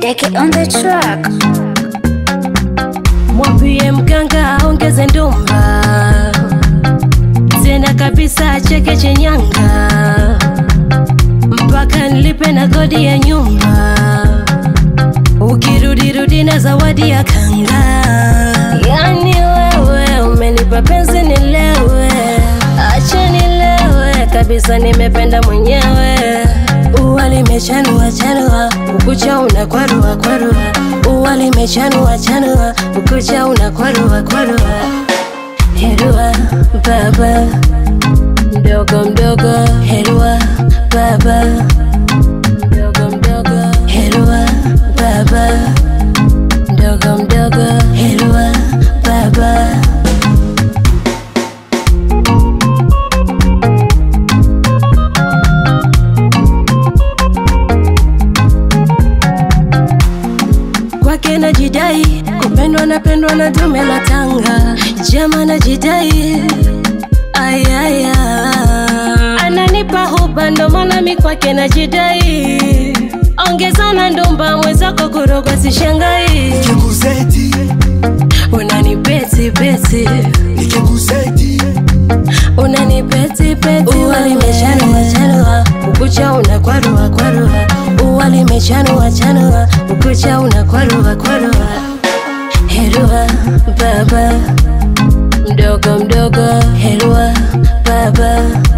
Deke on the track. Mwambie mganga aongeze ndumba tena kabisa acheke chenyanga mpaka nilipe na kodi ya nyumba ukirudirudi na zawadi ya kanga yani wewe umenipa penzi nilewe acha nilewe kabisa nimependa mwenyewe ua limechanua chanua ukucha una kwarua kwarua ua limechanua chanua ukucha una kwarua kwarua herua baba mdogo mdogo herua baba mdogo mdogo herua baba mdogo mdogo herua baba kwake najidai kupendwa napendwa na dume la tanga jama najidai ayaya ananipa huba ndo maana mi kwake najidai ongezana ndumba mwenzako kurogwa sishangai Nikikuzeti, unanipeti peti nikikuzeti, unanipeti peti ua limechanua chanua ukucha una kwarua kwarua ua limechanua chanua ukucha una kwarua kwarua herua baba mdogo mdogo herua baba